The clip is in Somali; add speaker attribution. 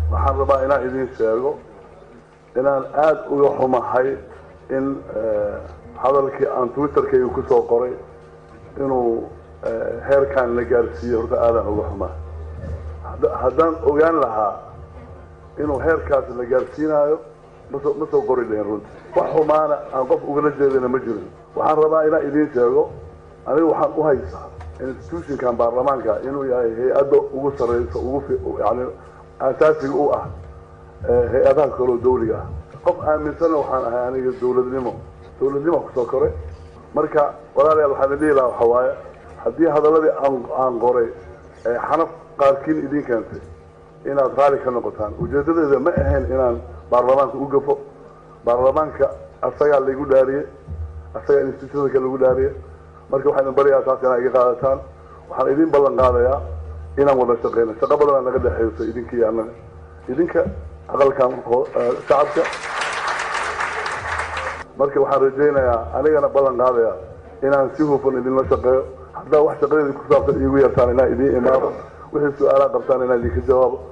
Speaker 1: waxaan rabaa inaan idiin sheego inaan aada uga xumahay in hadalkii aan twitterkayga ku soo qoray inuu heerkan la gaarsiiyo horta aadaan uga xumahay haddaan ogaan lahaa inuu heerkaas la gaarsiinaayo maso ma soo qori lahin runti wax xumaana aan qof ugala jeedana ma jirin waxaan rabaa inaan idiin sheego aniga waxaan u haysaa institutionkan baarlamaanka inuu yahay hay-adda ugu sarreysa ugu yani asaasiga u ah hay-adaha kaloo dawliga ah qof aaminsanna waxaan ahay aniga dawladnimo dawladnimo kusoo koray marka walaalayaal waxaan dhihi lahaa waxa waaye haddii hadaladii aan aan qoray ee xanaf qaarkiin idin keentay inaad raali ka noqotaan ujeedadeeda ma ahayn inaan baarlamaanka u gafo baarlamaanka asagaa laygu dhaariyey asagaa institutionka lagu dhaariyey marka waxaan idin baryayaa taas inaa iga qaadataan waxaan idin ballan qaadayaa inaan wada shaqeyno shaqo badanaa naga dhexeyso idinka iyo annaga idinka aqalkan shacabka marka waxaan rajaynayaa anigana ballan qaadayaa inaan si hufan idinla shaqeeyo haddaa wax shaqadeedii ku saabsan iigu yartaan inaan idiin imaado wixii su-aalaa qabtaan inaan idinka jawaabo